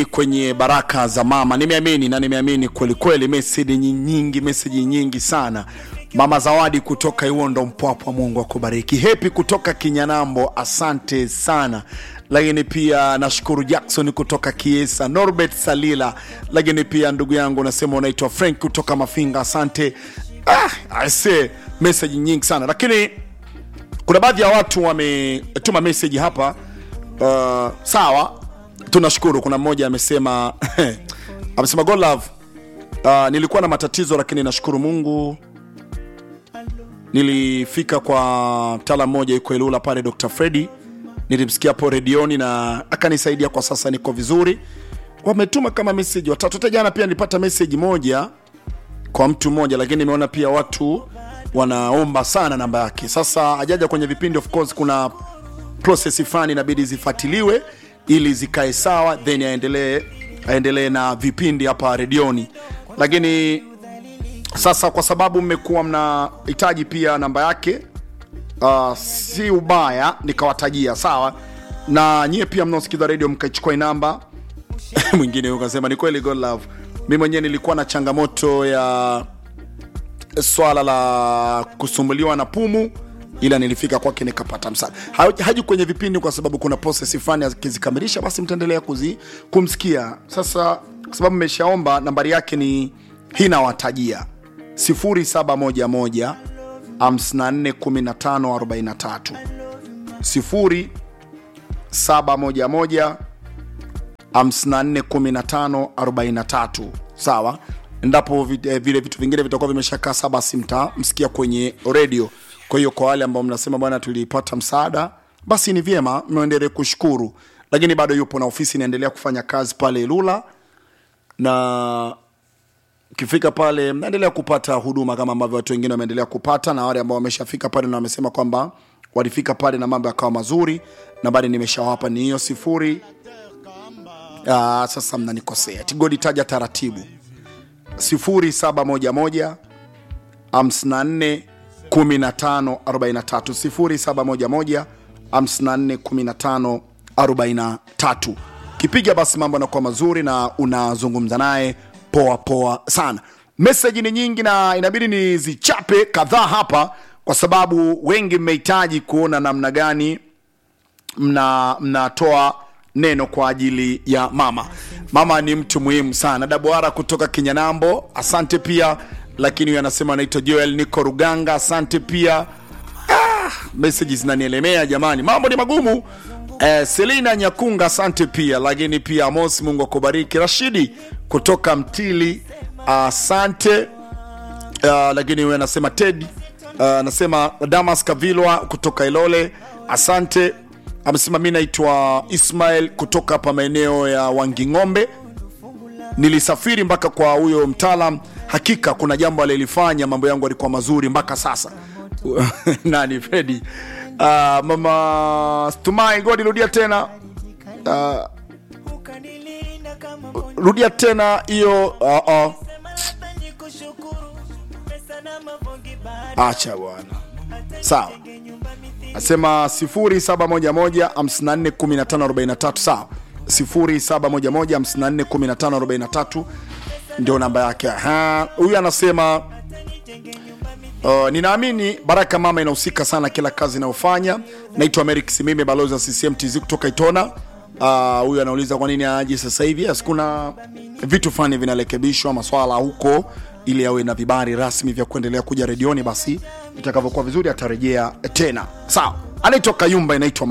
kwenye baraka za mama nimeamini na nimeamini kwelikweli meseji nyingi meseji nyingi sana mama zawadi kutoka iwondo mpwapwa mungu akubariki hepi kutoka kinyanambo asante sana lakini pia nashukuru jackson kutoka kiesa norbert salila lakini pia ndugu yangu unasema unaitwa frank kutoka mafinga asante ah, ase meseji nyingi sana lakini kuna baadhi ya watu wametuma meseji hapa uh, sawa tunashukuru kuna mmoja amesema amesema God love uh, nilikuwa na matatizo lakini nashukuru mungu nilifika kwa mtaala mmoja yuko ilula pale dr fredi nilimsikia hapo redioni na akanisaidia kwa sasa niko vizuri wametuma kama meseji watatu hata jana pia nilipata meseji moja kwa mtu mmoja lakini nimeona pia watu wanaomba sana namba yake sasa ajaja kwenye vipindi of course kuna process fulani inabidi zifuatiliwe ili zikae sawa then aendelee aendelee na vipindi hapa redioni lakini sasa kwa sababu mmekuwa mnahitaji pia namba yake uh, si ubaya nikawatajia sawa na nyie pia mnaosikiza redio mkaichukua hii namba mwingine ukasema ni kweli God love mi mwenyewe nilikuwa na changamoto ya swala la kusumbuliwa na pumu ila nilifika kwake nikapata msaada Ha- haji kwenye vipindi kwa sababu kuna process fulani akizikamilisha basi mtaendelea kuzi kumsikia sasa kwa sababu mmeshaomba nambari yake ni hii nawatajia 0711 541543 0711 541543 sawa endapo vi- eh, vile vitu vingine vitakuwa vimeshakaa saa basi mtamsikia kwenye redio kwa hiyo kwa wale ambao mnasema bwana tulipata msaada basi ni vyema mwendelee kushukuru lakini bado yupo na ofisi inaendelea kufanya kazi pale ilula na ukifika pale mnaendelea kupata huduma kama ambavyo watu wengine wameendelea kupata na wale ambao wameshafika pale na wamesema kwamba walifika pale na mambo yakawa mazuri nambari nimeshawapa ni hiyo sifuri Ah, sasa mnanikosea tigodi taja taratibu 0711 54 15 43 0711 54 15 43 kipiga basi mambo yanakuwa mazuri na unazungumza naye poa poa sana meseji ni nyingi na inabidi nizichape kadhaa hapa kwa sababu wengi mmehitaji kuona namna gani mna mnatoa neno kwa ajili ya mama mama ni mtu muhimu sana dabuara kutoka kinyanambo asante pia lakini huyu anasema anaitwa joel niko ruganga asante pia ah, meseji zinanielemea jamani mambo ni magumu eh, selina nyakunga asante pia lakini pia amos mungu akubariki rashidi kutoka mtili asante uh, lakini huyu anasema ted uh, anasema damas kavilwa kutoka ilole asante amesema mi naitwa ismail kutoka hapa maeneo ya wanging'ombe nilisafiri mpaka kwa huyo mtaalam hakika kuna jambo alilifanya mambo yangu alikuwa mazuri mpaka sasa nani fredi uh, mama stumai godi rudia tena uh, rudia tena hiyo uh, uh. acha bwana sawa asema 0711541543 sawa 0711541543 ndio namba yake Aha, huyu anasema Uh, ninaamini baraka mama inahusika sana kila kazi inayofanya naitwa merik simime balozi wa ccm tz kutoka itona Uh, huyu anauliza kwa nini aje sasa hivi yes, kuna vitu fulani vinarekebishwa maswala huko ili awe na vibari rasmi vya kuendelea kuja redioni basi itakavyokuwa vizuri atarejea tena sawa anaitwa kayumba inaitwa